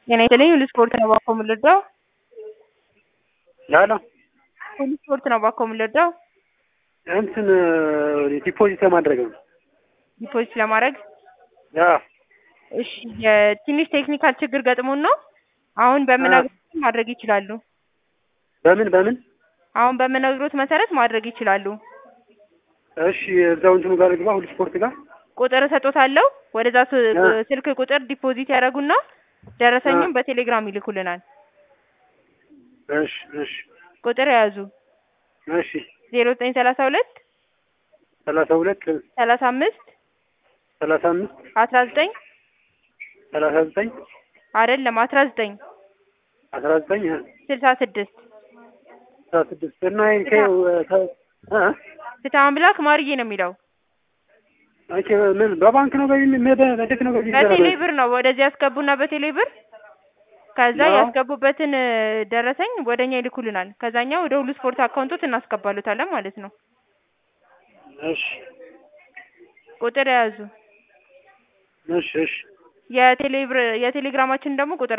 ጤና ይስጥልኝ ሁሉ ስፖርት ነው እባክዎ የምንረዳው? ላላ ሁሉ ስፖርት ነው እባክዎ የምንረዳው? እንትን ዲፖዚት ለማድረግ ነው። ዲፖዚት ለማድረግ አዎ እሺ የትንሽ ቴክኒካል ችግር ገጥሞን ነው። አሁን በምነግሮት ማድረግ ይችላሉ። በምን በምን? አሁን በምነግሮት መሰረት ማድረግ ይችላሉ። እሺ እዛው እንትኑ ጋር ልግባ፣ ሁሉ ስፖርት ጋር ቁጥር እሰጦታለሁ። ወደዛ ስ- አ። ስልክ ቁጥር ዲፖዚት ያደርጉና ደረሰኙን በቴሌግራም ይልኩልናል። እሺ እሺ ቁጥር የያዙ እሺ ዜሮ ዘጠኝ ሰላሳ ሁለት ሰላሳ ሁለት ሰላሳ አምስት ሰላሳ አምስት አስራ ዘጠኝ ሰላሳ ዘጠኝ አይደለም አስራ ዘጠኝ አስራ ዘጠኝ ስልሳ ስድስት አስራ ስድስት እና ይሄ ከ- ከ- እ? ፍትሐ አምላክ ማርዬ ነው የሚለው። ኦኬ ምን በባንክ ነው ገቢ ሜደ እንዴት ነው ገቢ በቴሌ የሚደረገው? ብር ነው ወደዚህ ያስገቡና በቴሌ ብር ከዛ አዎ። ያስገቡበትን እ፣ ደረሰኝ ወደኛ ይልኩልናል። ከዛኛ ወደ ሁሉ ስፖርት አካውንቶት እናስገባሉታለን ማለት ነው። እሺ ቁጥር የያዙ እሺ እሺ የቴሌ ብር የቴሌግራማችን ደግሞ ቁጥር